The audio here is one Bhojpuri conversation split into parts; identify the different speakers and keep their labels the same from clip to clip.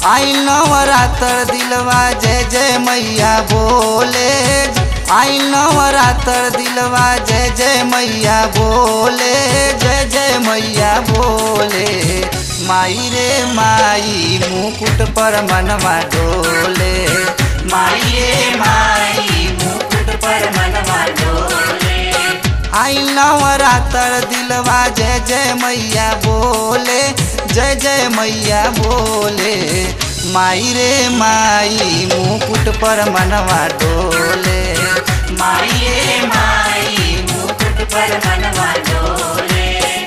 Speaker 1: आई नवरात्र दिलवा जय जय मैया बोले आई नवरात्र दिलवा जय जय मैया बोले जय जय मैया बोले माई रे माई मुकुट पर मनवा डोले
Speaker 2: माई रे माई मुकुट पर मनवा डोले
Speaker 1: आई नवरात्र दिलवा जय जय मैया बोले जय जय मैया बोले माई रे माई मुकुट पर मनवा डोले
Speaker 2: माई रे माई मुकुट पर मनवा डोले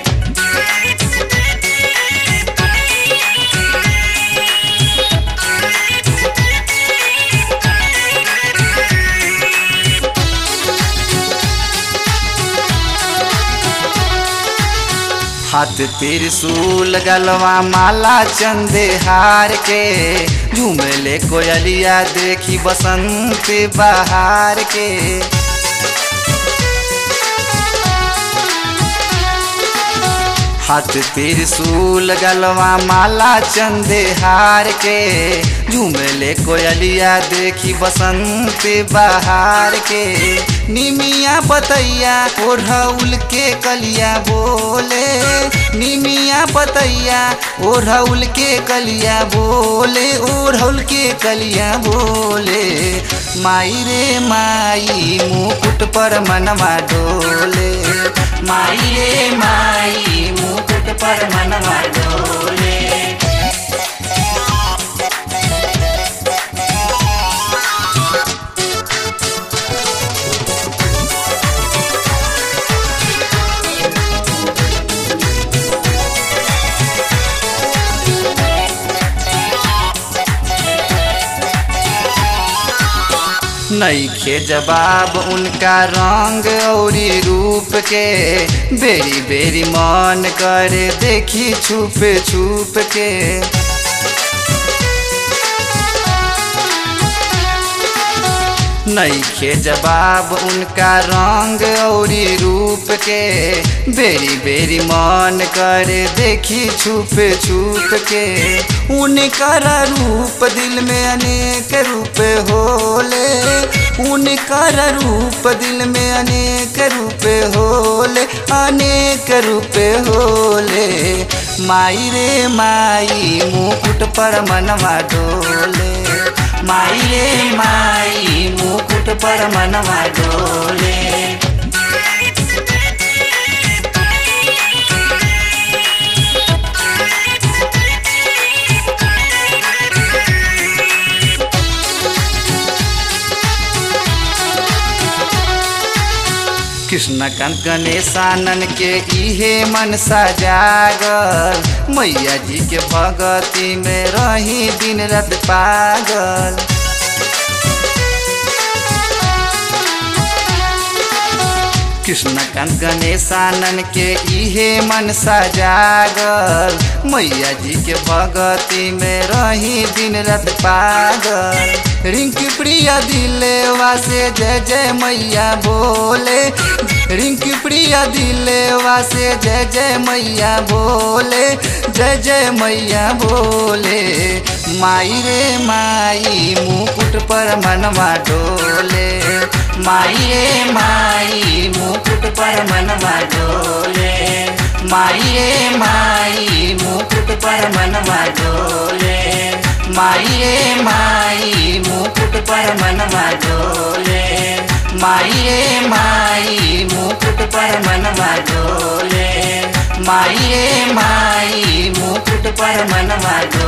Speaker 1: हाथ त्रिशूल गलवा माला चंदे हार के झूमले कोयलिया देखी बसंत बहार के हाथ त्रिशूल गलवा माला चंदे हार के झूमले कोयलिया देखी बसंत बहार के निमिया बतैया ओढ़ौल के कलिया बोले निमिया बतैया ओढ़ौल के कलिया बोले ओढ़ौल के कलिया बोले माई रे माई मुकुट पर मनवा डोले
Speaker 2: माई रे माई मुकुट पर मनवा डोले
Speaker 1: नईखे जवाब उनका रंग औरी रूप के बेरी बेरी मन करे देखी छुप छुप के नईखे जवाब उनका रंग औरी रूप के बेरी बेरी मन करे देखी छुप छुप के उनकर रूप दिल में अनेक रूप होले उनकर रूप दिल में अनेक रूप होले अनेक रूप होले माई रे माई मुकुट पर मनवा डोले
Speaker 2: माई रे माई मुकुट पर मनवा डोले
Speaker 1: कृष्णकांत गणेशानन के इहे मन सजागल मैया जी के भगती में रही दिन रात पागल कृष्णकांत गणेशानन के इहे मन सजागल मैया जी के भगती में रही दिन रात पागल रिंकी प्रिया दिलेवा से जय जय मैया बोले रिंकी प्रिया दिलेवा से जय जय मैया बोले जय जय मैया बोले माई रे माई मुकुट पर मनवा डोले
Speaker 2: माई रे माई मुकुट पर मनवा डोले माई रे माई मुकुट पर मनवा डोले माई रे माई मुकुट पर मनवा डोले माई रे माई मुकुट पर मनवा डोले माई रे माई मुकुट पर मनवा डोले